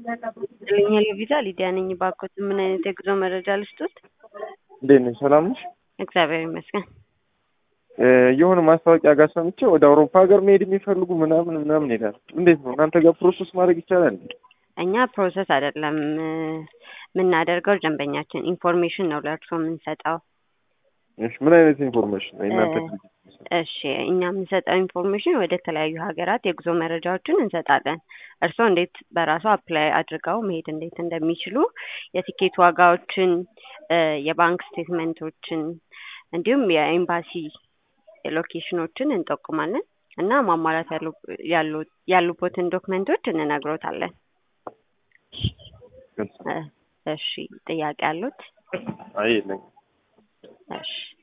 ይስጥልኝ ቪዛ ሊዲያ ነኝ። ባኮት ምን አይነት የጉዞ መረጃ ልስጡት? እንዴት ነሽ? ሰላም ነሽ? እግዚአብሔር ይመስገን። የሆነ ማስታወቂያ ጋር ሰምቼ ወደ አውሮፓ ሀገር መሄድ የሚፈልጉ ምናምን ምናምን ይላል። እንዴት ነው እናንተ ጋር ፕሮሰስ ማድረግ ይቻላል? እኛ ፕሮሰስ አይደለም የምናደርገው፣ ደንበኛችን ኢንፎርሜሽን ነው ለእርሶ የምንሰጠው። እሺ ምን አይነት ኢንፎርሜሽን ነው እናንተ? እሺ እኛ የምንሰጠው ኢንፎርሜሽን ወደ ተለያዩ ሀገራት የጉዞ መረጃዎችን እንሰጣለን። እርስዎ እንዴት በራሱ አፕላይ አድርገው መሄድ እንዴት እንደሚችሉ የቲኬት ዋጋዎችን፣ የባንክ ስቴትመንቶችን እንዲሁም የኤምባሲ ሎኬሽኖችን እንጠቁማለን እና ማሟላት ያሉቦትን ዶክመንቶች እንነግሮታለን። እሺ ጥያቄ አሉት? አይ የለኝም። እሺ